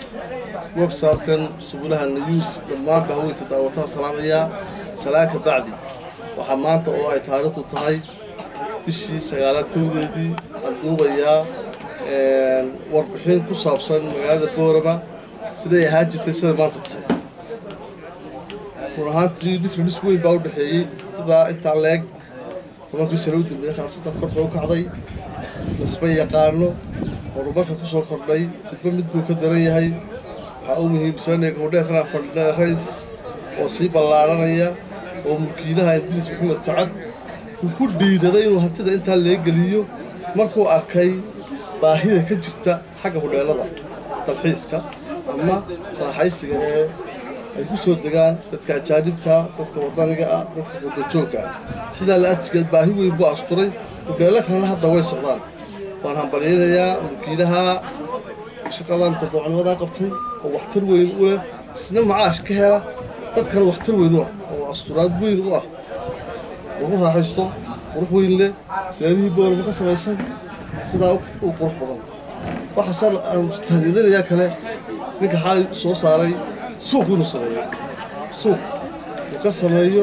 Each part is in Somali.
websitekan subulaha news dhammaanba haweynta daawataa salaamayaa salaanka bacdi waxaa maanta oo ay taariikhdu tahay bishii sagaalaad kowdeedii aan duubayaa warbixin ku saabsan magaalada boorama siday ahaan jirtay siday maanta tahay run ahaantii difference weyn baa u dhexeeyey sidaa intaa leeg tobankii sano u dambeeyey khaasatan kor bay u kacday lasma yaqaano horumarka ku soo kordhay midba mid buu ka daran yahay waxaa u muhiimsanaya gabadheekana fadhina rays oo sii ballaadhanaya oo mulkiilaha idriis maxamed sacad uu ku dhiiraday inuu hantida intaa leegeliyo markuu arkay baahida ka jirta xagga hudheelada dalxiiska ama raaxaysiga ee ay ku soo degaan dadka ajaanibta dadka wadaniga ah dadka qurbajoogga ah sidaa la adtigeed baahi weyn buu asturay hudheello kalena hadda way socdaan waan hambalyaynayaa mulkiilaha shaqadan todobacnimadaa qabtay oo waxtar weyn u leh isna macaash ka hela dadkana waxtar weyn u ah oo asturaad weyn u ah lagu raaxaysto qurux weyn leh silaadihii boorama ka samaysan sidaa u qurux badan waxaase aan tahniyadanayaa kale ninka xaalay soo saaray suuq inuu sameeyo suuq uu ka sameeyo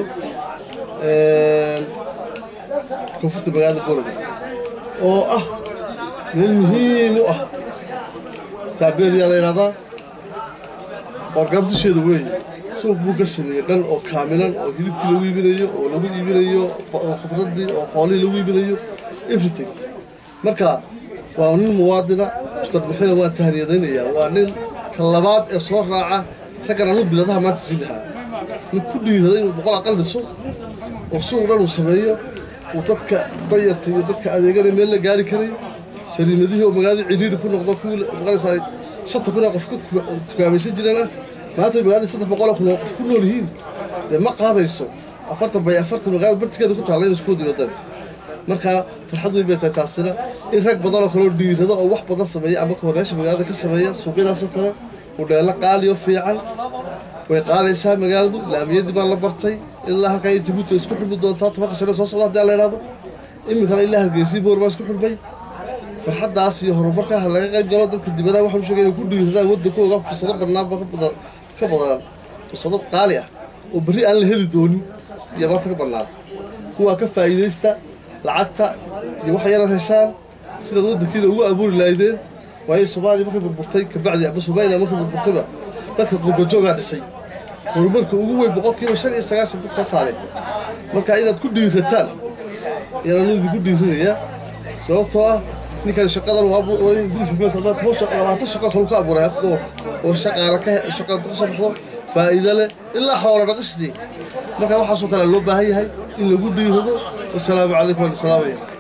koonfurta magaalada boorama oo ah meel muhiim u ah saabeeriyaa la yidhahdaa orgaab dusheeda weeye suuq buu ka sameeyey dhan oo kaamilan oo hilibkii lagu iibinayo oo lagu iibinayo khudradii oo xoolihii lagu iibinayo everything marka waa nin muwaadina mustarbixina waan tahniyadaynayaa waa nin ka labaad ee soo raaca raggan anu biladaha maanta sii lahaa nin ku dhiiraday inuu boqol aqal dhiso oo suuq dhan uu sameeyo uu dadka dayarta iyo dadka adeegana meel la gaari karay sariimadihii oo magaalada cidhiiri ku noqdo kuwii maqanaysaa shanta kun oo qof ka tukaamaysan jireen ah maanta magaalada saddex boqol oo kun oo qof ku nool yihiin dee ma qaadayso afartan bay afartan magaalada bartikeeda ku taalla in isku dibadan marka farxad weyn bay tahay taasina in rag badan oo kaloo dhiirada oo wax badan sameeya ama kohoreyaasha magaalada ka sameeya suuqyadaasoo kale hudheello qaali oo fiican way qaadaysaa magaaladu laamiyadii baa la bartay ilaa halkaa iyo jabuuti isku xidhmi doontaa tobanka sano soo socda haddii la yidhahdo iminkana ilaa hargeysii boormaa isku xidhmay farxaddaas iyo horumarkaa laga qayb galo dadka dibadaha waxaan sheegay inay ku dhiiradaan waddankooga fursado banaanba ka badan ka badan fursado qaali ah oo berri aan la heli doonin iyo maanta ka bannaan kuwaa ka faa'iidaysta lacagta iyo wax yaran heshaan sidaad waddankiina ugu abuuri lahaydeen waayo soomaaliya markay burburtay kabacdi ama somaliland markay burburtayba dadka qurbajoogaa dhisay horumarka ugu weyn boqolkiiba shan iyo sagaashan dadka saareen marka inaad ku dhiirataan ayaan idinku dhiirinayaa sababtoo ah ninkan shaqadan labaatan shaqo kalu ka abuuray doorka oo shaqaala ka shaqada ka soo baxdo faa'iido leh ilaa xoola dhaqistii marka waxaasoo kale loo baahan yahay in lagu dhiirado wasalaamu calaykum waan salaamaya